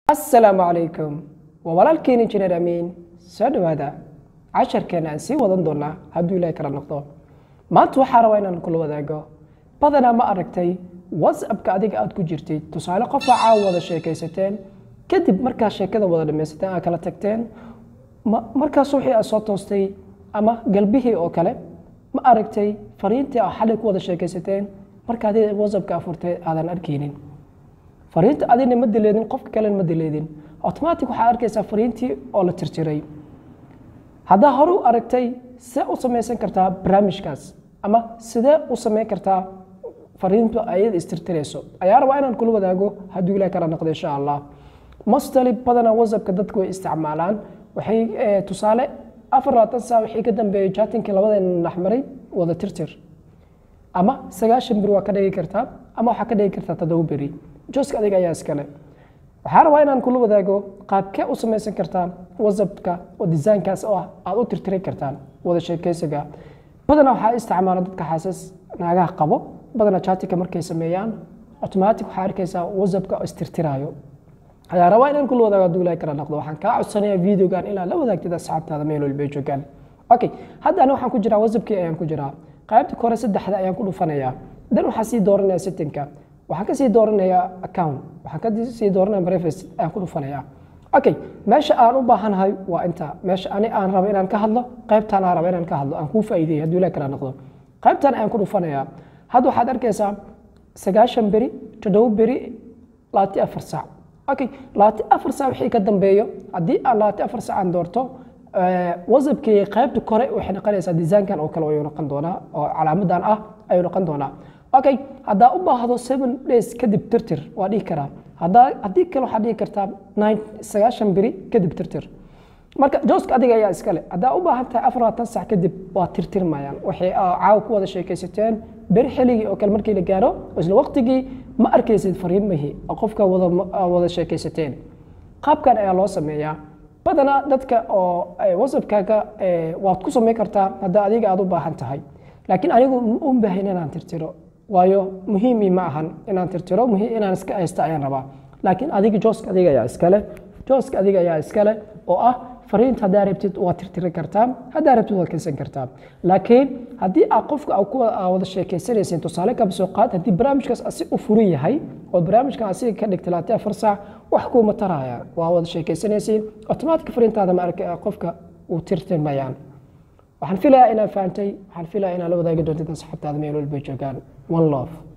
asalaamu calaykum waa walaalkiin injineer amiin soo dhowaada casharkeena aan sii wadan doonaa hadduu ilaahay kala noqdo maanta waxaa rabaa inaan kula wadaago badanaa ma aragtay whatsappka adiga aad ku jirtid tusaale qofaa caawa wada sheekaysateen kadib markaa sheekada wada dhamaysateen aad kala tagteen markaas wixii aad soo toostay ama galbihii oo kale ma aragtay fariintii aad xalay ku wada sheekaysateen marka adiga whatsappka afurtay aadan arkaynin fariinta adina ma dileedin qofka kalena ma dileedin automatic waxaa arkaysaa fariintii oo la tirtiray haddaa hore u aragtay see u samaysan kartaa barnaamijkaas ama sidee u samayn kartaa fariintu ayada istirtirayso ayaa rabaa inaan kula wadaago hadduu ilaah kala noqdo insha allah mostly badanaa whatsappka dadku way isticmaalaan waxay tusaale afar labaatan saa wixii ka dambeeyay jatinkii labadeena dhexmaray wada tirtir ama sagaashan beri waa ka dhigi kartaa ama waxaa ka dhigi kartaa toddoba beri jooska adiga ayaa iskale waxaa rabaa inaan kula wadaago qaabkee u samaysan kartaa whatsappka oo desaynkaas oo ah aad u tirtiri kartaan wada sheekaysiga badanaa waxaa isticmaala dadka xaasas naagaha qabo badanaa chatika markay sameeyaan automatic waxaa arkaysaa whatsappka oo istirtiraayo ayaa rabaa inaan kula wadaago hadduu ilaahay kala noqdo waxaan kaa codsanayaa videogan ilaa la wadaagtid asxaabtaada meel walba ay joogaan okay hadda ani waxaan ku jiraa whatsappkii ayaan ku jiraa qaybta kore saddexda ayaan ku dhufanayaa dan waxaan sii dooranaya settingka waxaan ka sii dooranayaa account waxaan ka sii dooranaya breakfast ayaan ku dhufanayaa okay meesha aan u baahanahay waa inta meesha ani aan rabo inaan ka hadlo qaybtaan aan rabo inaan ka hadlo aan kuu faa'iideeyo hadduu ilaah kala noqdo qaybtaan ayaan ku dhufanayaa hadda waxaad arkaysaa sagaashan beri toddoba beri labaati afar saac okay labaati afar saac wixii ka dambeeyo haddii aan labaati afar saac aan doorto whatsappkii qaybta kore waxay noqonaysaa desaynkan oo kale ayuu noqon doonaa oo calaamadan ah ayuu noqon doonaa okay haddaa u baahdo seven days kadib tirtir waa dhihi karaa haddaa haddii kale waxaad dhihi kartaa nine sagaashan beri kadib tirtir marka jooska adiga ayaa iskale haddaa u baahan tahay afar labaatan sac kadib waa tirtirmayaan waxay caawa ku wada sheekaysateen beri xilligii oo kale markii la gaaro isla waqtigii ma arkaysid fariimihii oo qofka wada wada sheekaysateen qaabkan ayaa loo sameeyaa badanaa dadka oo whatsappkaaga waad ku samayn kartaa haddaa adiga aad u baahan tahay laakiin anigu u baahan inaan tirtiro waayo muhiimi ma ahan inaan tirtiro muhiim inaan iska haysta ayaan rabaa laakiin adiga jooska adiga ayaa iskale jooska adiga ayaa iskale oo ah fariinta haddaa rabtid waad tirtiri kartaa haddaa rabtid waad kaysan kartaa laakiin haddii aad qofka wada sheekaysanaysin tusaale kaba soo qaad haddii barnaamijkaas asi u furan yahay oo barnaamijkan asiga ka dhigtay labaatan afar saac wax kuuma taraya waa wada sheekaysanaysiin automatic fariintaada ma arka qofka uu tirtirmayaan waxaan filayaa inaan fahantay waxaan filayaa inaan la wadaagi doontid asxaabtaada meel walba joogaan one love